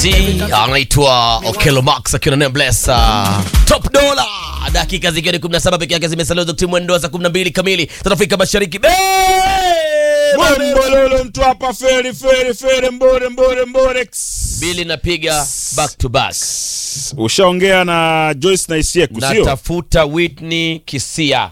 anaitwa Okelo Max akiwa na Nameless uh, Top Dollar. Dakika zikiwa ni 17 peke yake zimesalia za timu mwendo za 12 kamili za Afrika Mashariki. Be- Bombololo mtu hapa feri feri feri mbore mbore mbore. Ks. Bili napiga back to back. Ushaongea na Joyce na Isieku sio? Natafuta Whitney Kisia.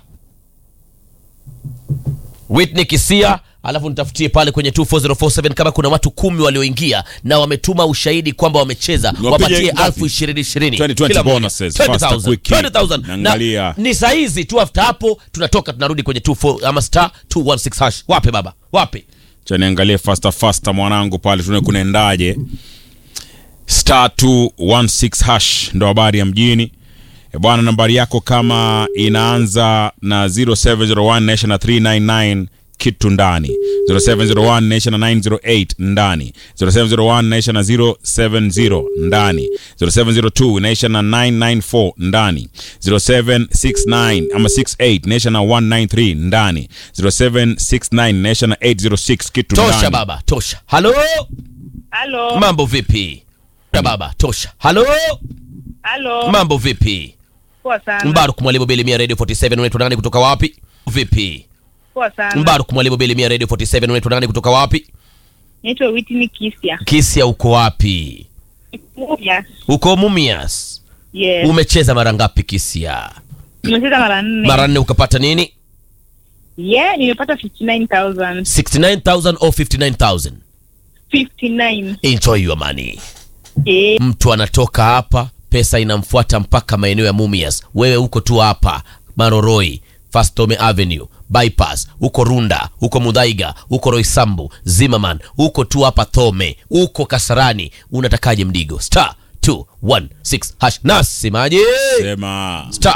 Whitney Kisia, alafu nitafutie pale kwenye 24047 kama kuna watu kumi walioingia na wametuma ushahidi kwamba wamecheza, Wapige wapatie ngapi? elfu ishirini ishirini 20, Kila mmoja. bonuses, 20,000, faster, quick. 20,000. Na Naangalia. ni saa hizi tu after hapo tunatoka tunarudi kwenye 24 ama star 216 hash. Wape baba, wape. Cha niangalie faster faster mwanangu pale tuone kunaendaje. Star 216 hash ndo habari ya mjini. E bwana, nambari yako kama inaanza na 0701 nation na 399 kitu ndani 0701 nation na 908 ndani 0701 nation na 070 ndani 0702 nation na 994 ndani 0769 ama 68 nation na 193 ndani 0769 nation na 806 kitu Tosha ndani baba, tosha. Halo? Halo. Mambo vipi? Tosha baba, tosha. Halo? Halo. Mambo vipi? Poa sana. Mbaruk Mwalimu Belimia Radio 47 unaitwa nani kutoka wapi? Vipi? Poa sana. Mbaruk Mwalimu Belimia Radio 47 unaitwa nani kutoka wapi? Naitwa Whitney Kisia. Kisia uko wapi? Yes. Uko Mumias. Yes. Umecheza mara ngapi Kisia? Nimecheza mara nne. Mara nne ukapata nini? Yeah, nimepata 59,000. 69,000 au 59,000? 59. Enjoy your money. Eh, Mtu anatoka hapa, pesa inamfuata mpaka maeneo ya Mumias. Wewe uko tu hapa Maroroi, Fastome Avenue, Bypass, uko Runda, uko Mudhaiga, uko Roysambu, Zimmerman, uko tu hapa Thome, uko Kasarani. Unatakaje mdigo? Star 216 hash. Nasemaje? sema Star